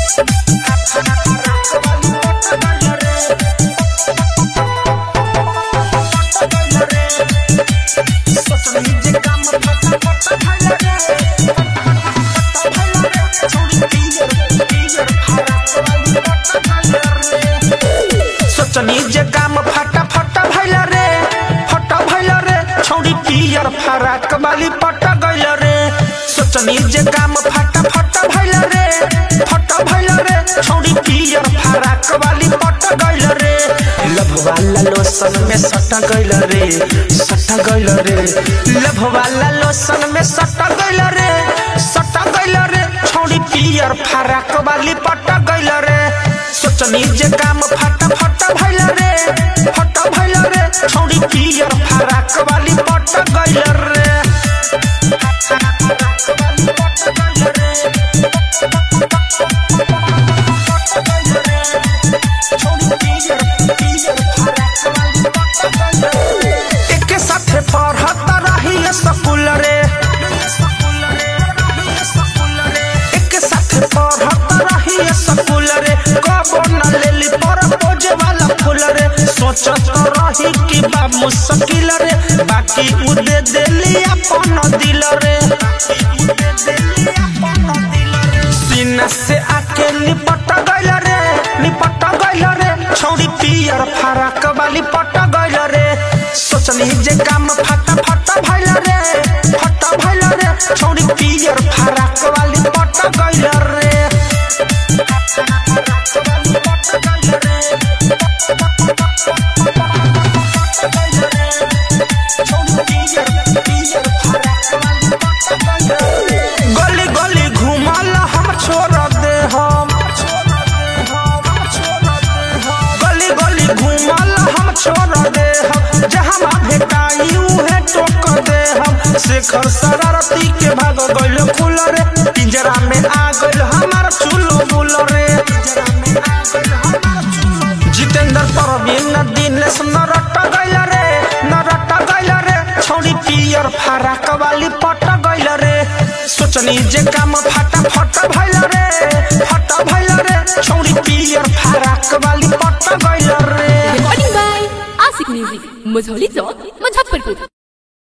सोचनी जे काम फटा फटा भइल रे फटा भइल रे छौड़ी पियर फराक वाली पट गइल रे सोचनी जे काम फटा फटा भइल रे फटा भइल रे छौड़ी पियर फराक वाली पट गइल रे लभ वाला लोसन में सट गइल रे सट गइल रे लभ वाला लोसन में सट गइल रे सट गइल रे छौड़ी पियर फराक वाली पट गइल रे सोचनी जे काम फटा फटा भइल रे फटा भइल रे छौड़ी पियर फराक वाली पट गइल रे एके साथे पढ़त रही स्कूल रे एके साथे पढ़त रही स्कूल रे कबो न लेली पर पोजे वाला फूल रे सोचत रही कि बा मुश्किल रे बाकी उ दे देली अपन दिल रे सीना से आके लिपट गइल रे लिपट गइल रे छौड़ी पियर फराक वाली पट गइल रे सोचनी जे काम फटा फटा भइल रे फटा भइल रे छौड़ी पियर फराक वाली पट गइल रे गली गली घुमल हम छोड़ दे हम गली गली घुमल हम छोड़ दे हम जहाँ भेटाई उहे टोक दे हम शेखर शरारती के भाग गइल खुल रे पिंजरा में आ गइल हमार चूलो बुल रे जितेंद्र परवीन दिनेश नरट गइल रे नरट गइल रे छौड़ी पियर फराक वाली पट गइल रे सोचनी जे काम फटा फट भइल रे फट भइल रे छौड़ी पियर फराक वाली पट गइल रे Recording by Asik Music, Mazholi Chowk, Muzaffarpur.